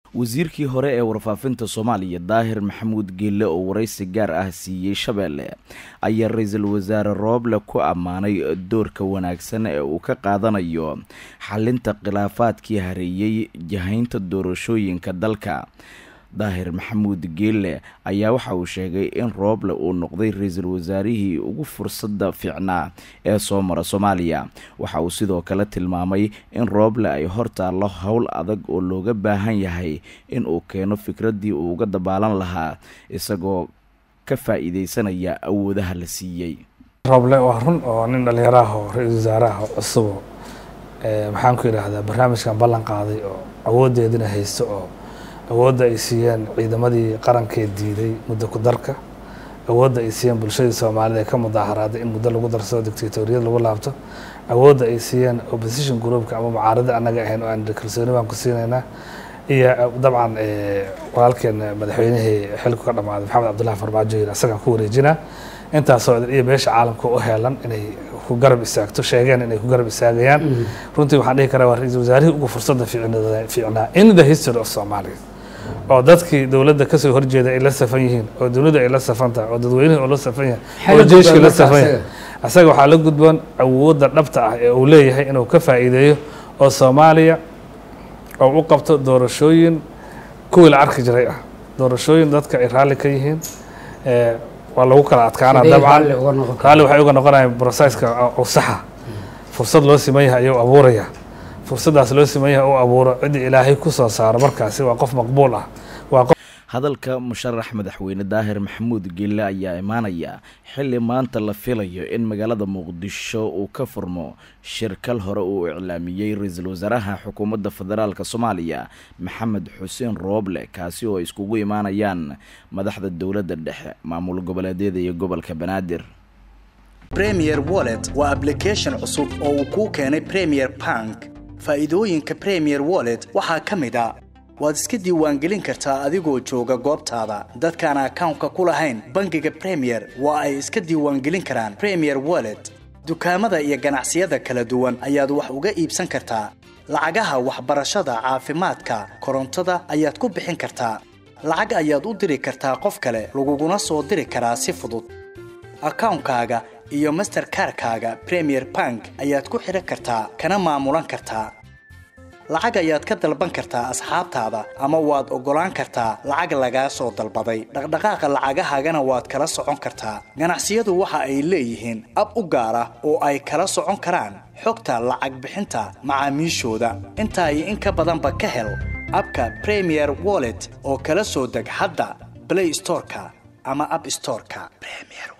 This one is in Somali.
wasiirkii hore ee warfaafinta soomaaliya daahir maxamuud geelle oo waraysi gaar ah siiyey shabeelle ayaa ra-iisul wasaare rooble ku ammaanay doorka wanaagsan ee uu ka qaadanayo xalinta khilaafaadkii hareeyey jahaynta doorashooyinka dalka daahir maxamuud geelle ayaa waxa uu sheegay in rooble uu noqday ra-iisul wasaarihii ugu fursadda fiicnaa ee soo mara soomaaliya waxa uu sidoo kale tilmaamay in rooble ay hortaallo howl adag oo looga baahan yahay in uu keeno fikraddii uu uga dabaalan lahaa isagoo ka faa-iideysanaya awoodaha la siiyey rooble waa run oo nin dhallinyaraah oo ra-iisul wasaaraha cusubo maxaan ku yidhaahdaa barnaamijkan ballan qaaday oo awooddeedina haysto oo awoodda ay siiyeen ciidamadii qarankee diiday muddo ku darka awoodda ay siiyeen bulshadii soomaalida ee ka mudaaharaaday in muddo lagu darsado dictatoriyad lagu laabto awoodda ay siiyeen opposition groupka ama mucaarada annaga ahayn oo aan kalsooni baan ku siinaynaa iyo dabcan walaalkeen madaxweynihii xilku ka dhammaaday maxamed cabdullahi farmaajo yiri isagaan ku wareejinaa intaasoo iyo beesha caalamka u heelan inay ku garab istaagto sheegeen inay ku garab istaagayaan runtii waxaan dhihi karaa waa ra-iisul wasaarihii ugu fursadda fiicnaa in the history of somalia oo dadkii dowladda kasoo horjeeda ay la safan yihiin oo dowladda ay la safan tahay oo dadweynihii oo la safan yahay oo jeeshkii la safan yahay isaga waxaa la gudboon awoodda dhabta ah ee uu leeyahay inuu ka faa'iideeyo oo soomaaliya oo u qabto doorashooyin kuwii la arki jiray ah doorashooyin dadka ay raalli ka yihiin waa lagu kala adkaana dabcan raalli waxay uga noqonayaan brosesska oo saxa fursad loo siman yahay ayuu abuuraya fursaddaas loo siman yahay uu abuuro ciddii ilaahay ku soo saaro markaasi waa qof maqbuul ah waa qof hadalka musharax madaxweyne daahir maxamuud geelle ayaa imaanaya xilli maanta la filayo in magaalada muqdisho uu ka furmo shirkal hore uu iclaamiyey ra-iisul wasaaraha xukuumadda federaalk soomaaliya maxamed xuseen rooble kaasi oo ay iskugu imaanayaan madaxda dowladda dhexe maamul goboleedyada iyo gobolka banaadir premier wallet waa ablication cusub oo uu kuu keenay premier bank faa'iidooyinka premier wallet waxaa ka mid a waad iska diiwaangelin kartaa adigoo jooga goobtaada dadkaan akawnka ku lahayn bangiga premier waa ay iska diiwaangelin karaan premier wallet dukaamada iyo ganacsiyada kala duwan ayaad wax uga iibsan kartaa lacagaha waxbarashada caafimaadka korontada ayaad ku bixin kartaa lacag ayaad u diri kartaa qof kale laguguna soo diri karaa si fudud akawnkaaga iyo masterkarkaaga premier bank ayaad ku xidhan kartaa kana maamulan kartaa lacag ayaad ka dalban kartaa asxaabtaada ama waad oggolaan kartaa lacag lagaa soo dalbaday dhaqdhaqaaqa lacagahaagana waad kala socon kartaa ganacsiyadu waxa ay leeyihiin ab u gaar ah oo ay kala socon karaan xogta lacag bixinta macaamiishooda intaa iyo in ka badanba ka hel abka premier wallet oo kala soo deg hadda blay storeka ama ab storeka